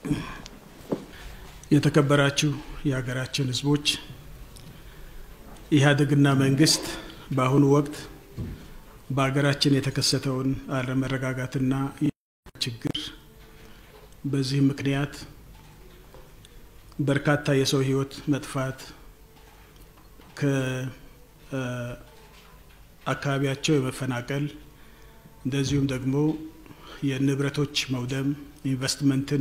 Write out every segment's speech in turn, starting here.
የተከበራችሁ የሀገራችን ሕዝቦች ኢህአዴግና መንግስት በአሁኑ ወቅት በሀገራችን የተከሰተውን አለመረጋጋትና ችግር በዚህም ምክንያት በርካታ የሰው ህይወት መጥፋት ከአካባቢያቸው የመፈናቀል እንደዚሁም ደግሞ የንብረቶች መውደም ኢንቨስትመንትን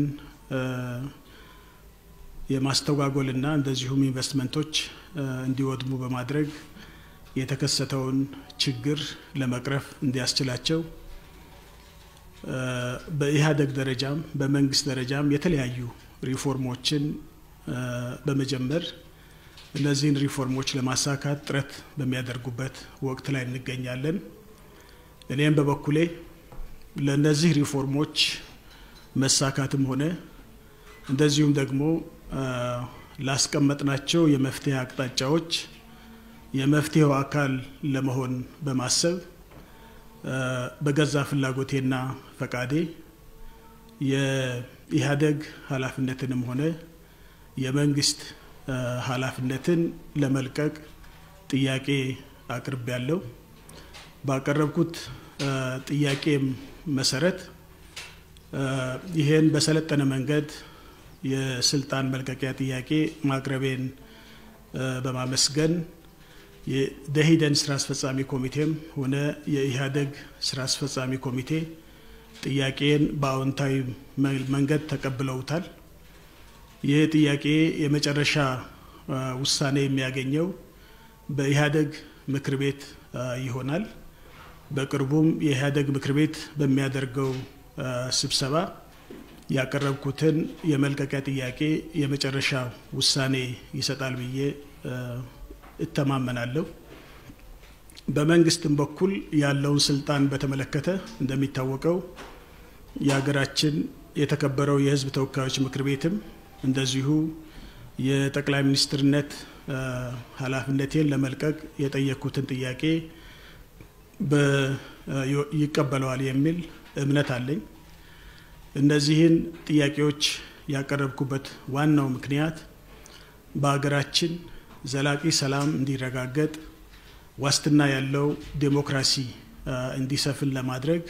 የማስተጓጎልና እንደዚሁም ኢንቨስትመንቶች እንዲወድሙ በማድረግ የተከሰተውን ችግር ለመቅረፍ እንዲያስችላቸው በኢህአዴግ ደረጃም በመንግስት ደረጃም የተለያዩ ሪፎርሞችን በመጀመር እነዚህን ሪፎርሞች ለማሳካት ጥረት በሚያደርጉበት ወቅት ላይ እንገኛለን። እኔም በበኩሌ ለእነዚህ ሪፎርሞች መሳካትም ሆነ እንደዚሁም ደግሞ ላስቀመጥናቸው የመፍትሄ አቅጣጫዎች የመፍትሄው አካል ለመሆን በማሰብ በገዛ ፍላጎቴና ፈቃዴ የኢህአዴግ ኃላፊነትንም ሆነ የመንግስት ኃላፊነትን ለመልቀቅ ጥያቄ አቅርብ ያለው ባቀረብኩት ጥያቄም መሰረት ይህን በሰለጠነ መንገድ የስልጣን መልቀቂያ ጥያቄ ማቅረቤን በማመስገን የደኢህዴን ስራ አስፈጻሚ ኮሚቴም ሆነ የኢህአዴግ ስራ አስፈጻሚ ኮሚቴ ጥያቄን በአዎንታዊ መንገድ ተቀብለውታል። ይህ ጥያቄ የመጨረሻ ውሳኔ የሚያገኘው በኢህአዴግ ምክር ቤት ይሆናል። በቅርቡም የኢህአዴግ ምክር ቤት በሚያደርገው ስብሰባ ያቀረብኩትን የመልቀቂያ ጥያቄ የመጨረሻ ውሳኔ ይሰጣል ብዬ እተማመናለሁ። በመንግስትም በኩል ያለውን ስልጣን በተመለከተ እንደሚታወቀው የሀገራችን የተከበረው የሕዝብ ተወካዮች ምክር ቤትም እንደዚሁ የጠቅላይ ሚኒስትርነት ኃላፊነቴን ለመልቀቅ የጠየቅኩትን ጥያቄ ይቀበለዋል የሚል እምነት አለኝ። እነዚህን ጥያቄዎች ያቀረብኩበት ዋናው ምክንያት በሀገራችን ዘላቂ ሰላም እንዲረጋገጥ ዋስትና ያለው ዴሞክራሲ እንዲሰፍን ለማድረግ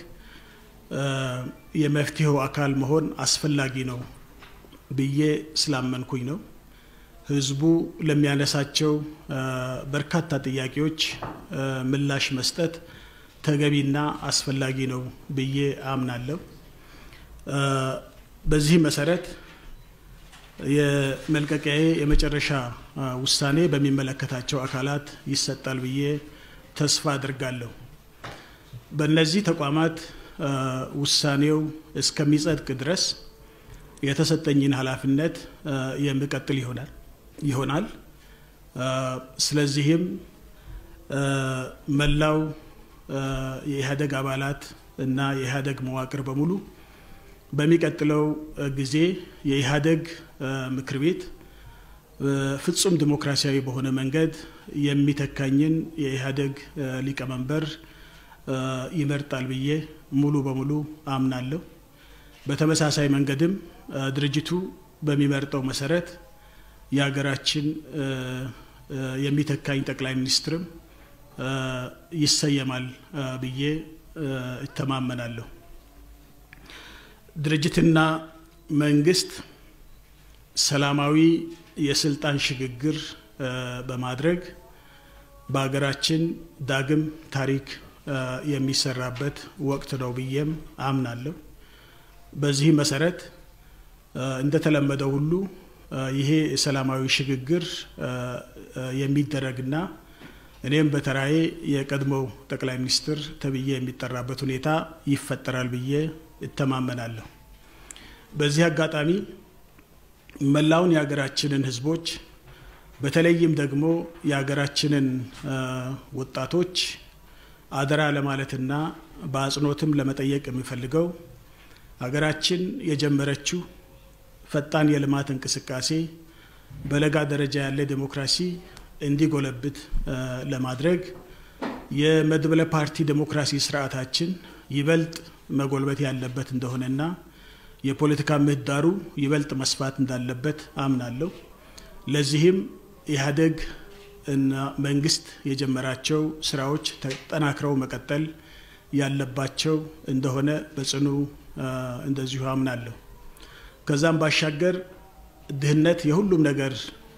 የመፍትሄው አካል መሆን አስፈላጊ ነው ብዬ ስላመንኩኝ ነው። ህዝቡ ለሚያነሳቸው በርካታ ጥያቄዎች ምላሽ መስጠት ተገቢና አስፈላጊ ነው ብዬ አምናለሁ። በዚህ መሰረት የመልቀቂያዬ የመጨረሻ ውሳኔ በሚመለከታቸው አካላት ይሰጣል ብዬ ተስፋ አድርጋለሁ። በእነዚህ ተቋማት ውሳኔው እስከሚጸድቅ ድረስ የተሰጠኝን ኃላፊነት የምቀጥል ይሆናል ይሆናል። ስለዚህም መላው የኢህአዴግ አባላት እና የኢህአዴግ መዋቅር በሙሉ በሚቀጥለው ጊዜ የኢህአዴግ ምክር ቤት ፍጹም ዲሞክራሲያዊ በሆነ መንገድ የሚተካኝን የኢህአዴግ ሊቀመንበር ይመርጣል ብዬ ሙሉ በሙሉ አምናለሁ። በተመሳሳይ መንገድም ድርጅቱ በሚመርጠው መሰረት የሀገራችን የሚተካኝ ጠቅላይ ሚኒስትርም ይሰየማል ብዬ እተማመናለሁ። ድርጅትና መንግስት ሰላማዊ የስልጣን ሽግግር በማድረግ በሀገራችን ዳግም ታሪክ የሚሰራበት ወቅት ነው ብዬም አምናለሁ። በዚህ መሰረት እንደተለመደው ሁሉ ይሄ የሰላማዊ ሽግግር የሚደረግና እኔም በተራዬ የቀድሞው ጠቅላይ ሚኒስትር ተብዬ የሚጠራበት ሁኔታ ይፈጠራል ብዬ እተማመናለሁ። በዚህ አጋጣሚ መላውን የሀገራችንን ሕዝቦች በተለይም ደግሞ የሀገራችንን ወጣቶች አደራ ለማለትና በአጽንኦትም ለመጠየቅ የሚፈልገው ሀገራችን የጀመረችው ፈጣን የልማት እንቅስቃሴ በለጋ ደረጃ ያለ ዴሞክራሲ እንዲጎለብት ለማድረግ የመድበለ ፓርቲ ዴሞክራሲ ስርዓታችን ይበልጥ መጎልበት ያለበት እንደሆነና የፖለቲካ ምህዳሩ ይበልጥ መስፋት እንዳለበት አምናለሁ። ለዚህም ኢህአዴግ እና መንግስት የጀመራቸው ስራዎች ተጠናክረው መቀጠል ያለባቸው እንደሆነ በጽኑ እንደዚሁ አምናለሁ። ከዛም ባሻገር ድህነት የሁሉም ነገር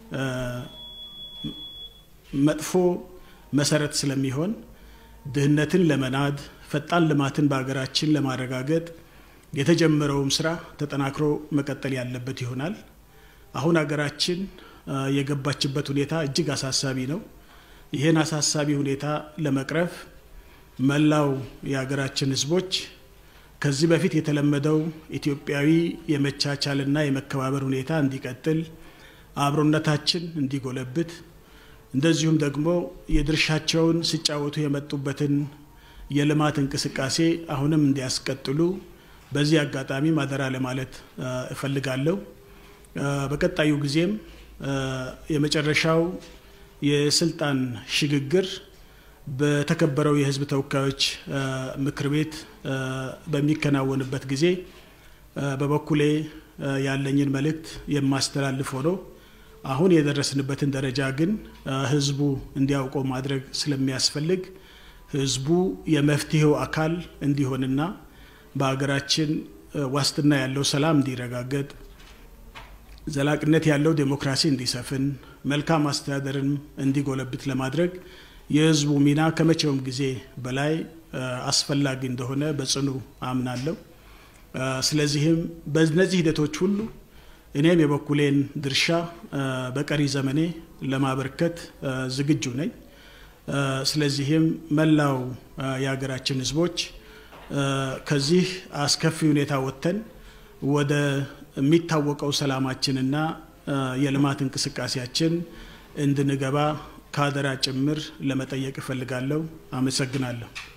መጥፎ መሰረት ስለሚሆን ድህነትን ለመናድ ፈጣን ልማትን በሀገራችን ለማረጋገጥ የተጀመረውም ስራ ተጠናክሮ መቀጠል ያለበት ይሆናል። አሁን ሀገራችን የገባችበት ሁኔታ እጅግ አሳሳቢ ነው። ይህን አሳሳቢ ሁኔታ ለመቅረፍ መላው የሀገራችን ህዝቦች ከዚህ በፊት የተለመደው ኢትዮጵያዊ የመቻቻልና የመከባበር ሁኔታ እንዲቀጥል፣ አብሮነታችን እንዲጎለብት፣ እንደዚሁም ደግሞ የድርሻቸውን ሲጫወቱ የመጡበትን የልማት እንቅስቃሴ አሁንም እንዲያስቀጥሉ በዚህ አጋጣሚ ማደራ ለማለት እፈልጋለሁ። በቀጣዩ ጊዜም የመጨረሻው የስልጣን ሽግግር በተከበረው የህዝብ ተወካዮች ምክር ቤት በሚከናወንበት ጊዜ በበኩሌ ያለኝን መልእክት የማስተላልፍ ሆኖ አሁን የደረስንበትን ደረጃ ግን ህዝቡ እንዲያውቀው ማድረግ ስለሚያስፈልግ ህዝቡ የመፍትሄው አካል እንዲሆንና በሀገራችን ዋስትና ያለው ሰላም እንዲረጋገጥ ዘላቂነት ያለው ዴሞክራሲ እንዲሰፍን መልካም አስተዳደርን እንዲጎለብት ለማድረግ የህዝቡ ሚና ከመቼውም ጊዜ በላይ አስፈላጊ እንደሆነ በጽኑ አምናለሁ። ስለዚህም በእነዚህ ሂደቶች ሁሉ እኔም የበኩሌን ድርሻ በቀሪ ዘመኔ ለማበርከት ዝግጁ ነኝ። ስለዚህም መላው የሀገራችን ህዝቦች ከዚህ አስከፊ ሁኔታ ወጥተን ወደ የሚታወቀው ሰላማችንና የልማት እንቅስቃሴያችን እንድንገባ ከአደራ ጭምር ለመጠየቅ እፈልጋለሁ። አመሰግናለሁ።